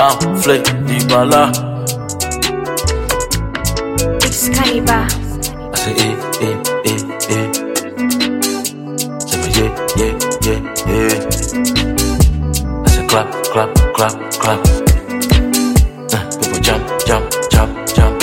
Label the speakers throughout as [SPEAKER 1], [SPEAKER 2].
[SPEAKER 1] Afle Dibala.
[SPEAKER 2] Excalibur.
[SPEAKER 1] I say, eh, eh, eh, eh. Say, me, yeah, yeah, yeah, yeah. I say, clap, clap, clap, clap. Uh, people jump, jump, jump, jump.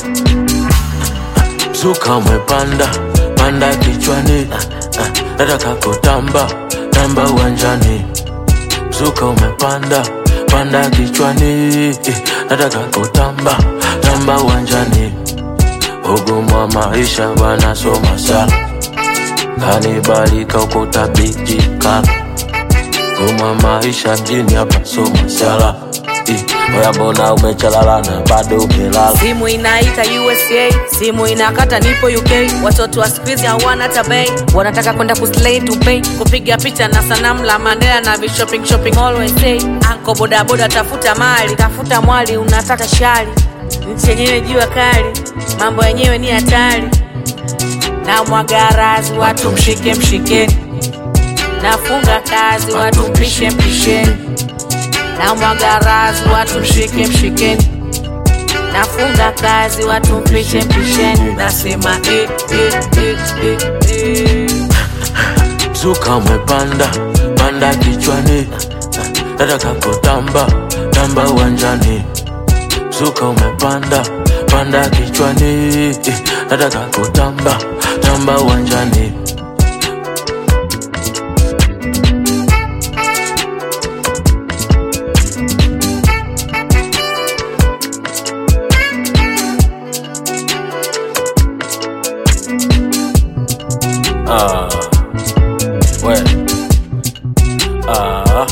[SPEAKER 1] Zuka umepanda, panda kichwani. Uh, uh, nataka kutamba, tamba uwanjani. Zuka umepanda, panda kichwani. Eh, nataka kutamba, tamba uwanjani. Ugumu wa maisha wanasoma sana, kanibalika ukutabijika. Ugumu wa maisha mjini hapa soma sala. Eh, Oya mbona umechalala na bado umelala?
[SPEAKER 3] simu inaita usa simu inakata nipo uk watoto wa skuizi hawana tabei wanataka kwenda kuslay dubei kupiga picha na sanamu la mandela na vishopping shopping always say anko bodaboda tafuta mali tafuta mwali unataka shari nchi yenyewe jua kali mambo yenyewe ni hatari na mwagarazi watu mshike mshikeni nafunga kazi watu mpishe mpisheni na mwagarazi watu mshike mshikeni nafunga kazi watu mpishe mpisheni nasema eh, eh, eh, eh, eh.
[SPEAKER 1] Zuka umepanda, panda kichwani. Nataka kutamba, tamba uwanjani. Zuka umepanda, panda kichwani. Eh, Nataka kutamba, tamba uwanjani. Ah, we. Ah.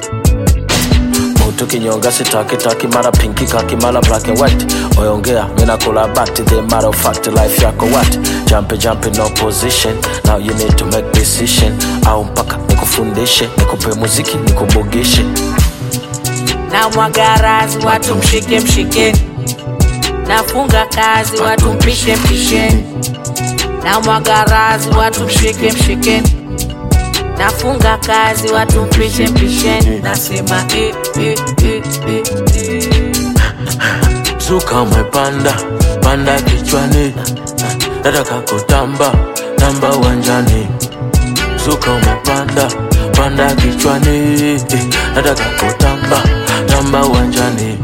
[SPEAKER 1] Mutu kinyonga sitaki taki mara pinki kaki mara black and white oyongea mina kula bati the matter of fact life yako what jump jump no position now you need to make decision au mpaka nikufundishe nikupe muziki nikubugishe
[SPEAKER 3] na mwagarazi watu mshike mshikeni nafunga kazi watu mpishe mpisheni na mwagarazi watu mshike mshikeni nafunga kazi watu mpishe mpisheni nasema eh, eh, eh, eh, eh.
[SPEAKER 1] Zuka umepanda, panda kichwani. Nataka kutamba, tamba uwanjani. Zuka umepanda, panda kichwani. Nataka kutamba, tamba uwanjani.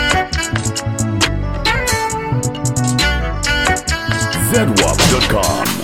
[SPEAKER 4] zedwap.com.